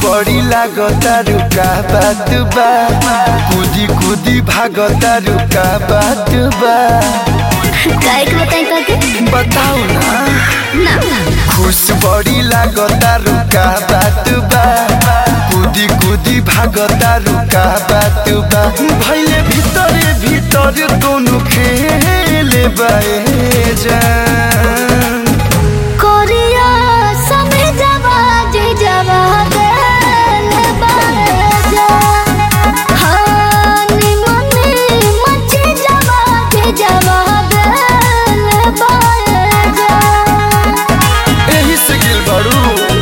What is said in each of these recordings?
बड़ी लागता रुका बात बा कूदी कूदी भागता रुका बात बा काय के बताई करके बताओ ना ना खुश बड़ी लागता रुका बात बा कूदी कूदी भागता रुका बात बा भैले भीतरे भीतर दोनों खेले बाए जान कोरिया समय जवा जे जवा गल बाजा हानी मने मचे जवा जे जवा गल बाजा एही से गिल बड़ू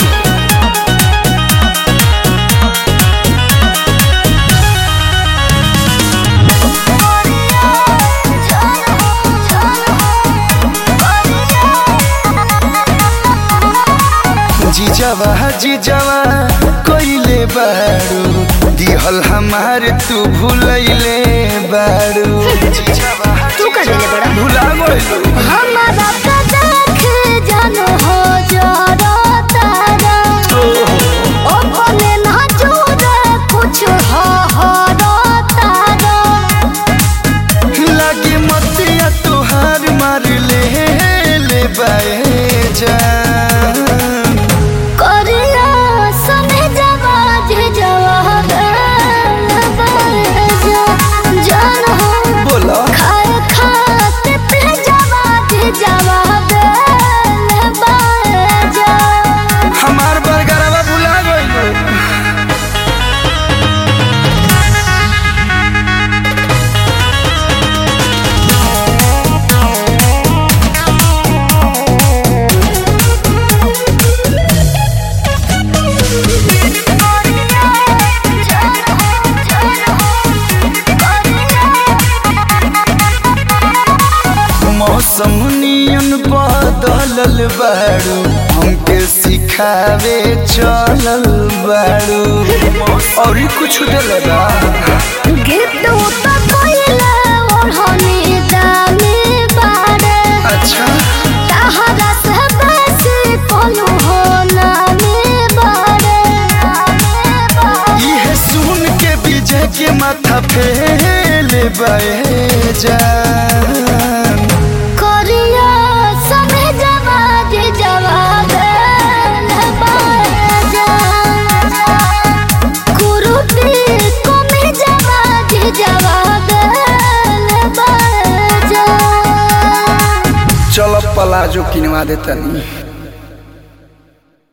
जीजावा जीजावा कोइले बारू दिहल हमार तू भूलैले बारू जीजावा तू कर लेले बड़ा भुला गइलू हमारा का देख जानो हो जरा तारा ओ भले ना जोरे कुछ हो हो रो तारा लागे मतिया तोहार मार ले ले बाए जान करिया समय जवा जे जवा गल बाजा जान हो बोला खाए खाते पे जवा जे जवा गल बाजा हमार बरगरवा भुला गइलू मौसम नियन बदलल बारू हमके सिखावे चलल बारू और कुछ दिल बा गिफ्ट तो कोइला ओढ़नी दामी बारे अच्छा तहरा से बेसी कोलू हो नामी बारे ये सुन के विजय के माथा फेल बहे जान करिया समय जवा जे जवा गल बाजा कुरुती कोमे जवा जे जवा गल बाजा चल पलाजो किनवा देतनी